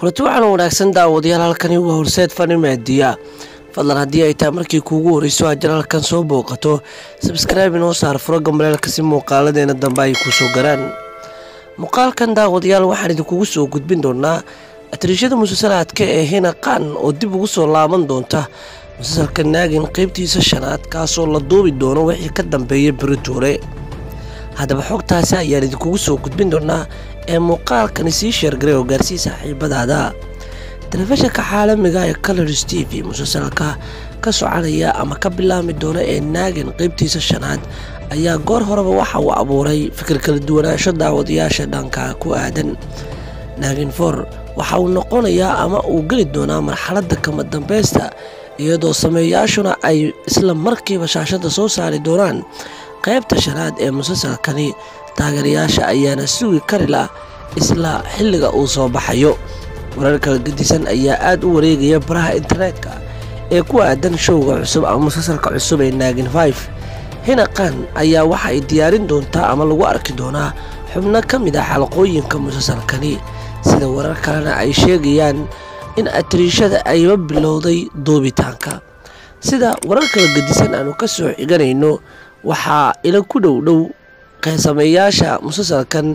kulanti waxaana wanaagsan daawadayaal halkani waa horseed fani maadiya fadlan haddii ay tahay markii kuugu horeyso aad janaalkan soo booqato sabskraibe inoo saar furaga maleelka si muuqaaladeena dambe ay kusoo garaan muuqaalkan daawadayaal waxaan idinkugu soo gudbin doonaa atriishada musalsalaadka ee hina qaan oo dib ugu soo laaban doonta musalsalka naagin qeybtiisa shanaad kaasoo la duubi doono wixii ka dambeeya beritoore haddaba xogtaasi ayaan idinkugu soo gudbin doonaa ee muuqaalkani sii sheergaray oo gaarsii saaxiibadaada telefishinka caalamiga ee colors t v musalsalka ka soconaya ama ka bilaami doona ee naagin qeybtiisa shanaad ayaa goor horeba waxa uu abuuray fikir kala duwanaansho daawadayaasha dhanka ku aadan naagin for waxa uu noqonayaa ama uu geli doonaa marxaladda kama dambeysta iyadoo sameeyaashuna ay isla markiiba shaashadda soo saari doonaan qaybta shanaad ee musalsalkani taageerayaasha ayaana sugi kari lah isla xilliga uu soo baxayo warar kala gedisan ayaa aada u wareegaya baraha internetka ee ku aadan showga cusub ama musalsalka cusub ee naagin five hinaqan ayaa waxa ay diyaarin doontaa ama lagu arki doonaa xubno ka mid ah xalaqooyinka musalsalkani sida warar kalena ay sheegayaan in atriishada ayba bilowday duubitaanka sida warar kala gedisan aanu ka soo xiganayno waxaa ila ku dhow dhow qeesameeyaasha musalsalkan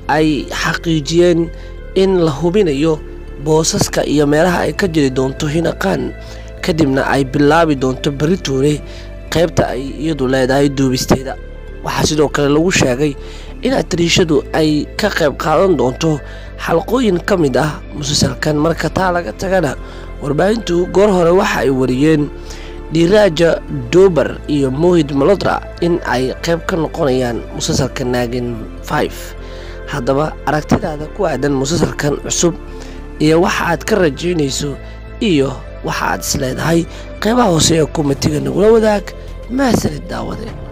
ay xaqiijiyeen in la hubinayo boosaska iyo meelaha ay ka jiri doonto hinaqaan kadibna ay bilaabi doonto beritoore qaybta ay iyadu leedahay duubisteeda waxaa sidoo kale lagu sheegay in atriishadu ay ka qayb qaadan doonto xalqooyin ka mid ah musalsalkan marka taa laga tagana warbaahintu goor hore waxa ay wariyeen dhiiraaja dober iyo mohid malodra in ay qayb ka noqonayaan musalsalka naagin five haddaba aragtidaada ku aadan musalsalkan cusub iyo waxa aad ka rajaynayso iyo waxa aad is leedahay qaybaha hoose ee kumatiga nagula wadaag mahadsanid daawade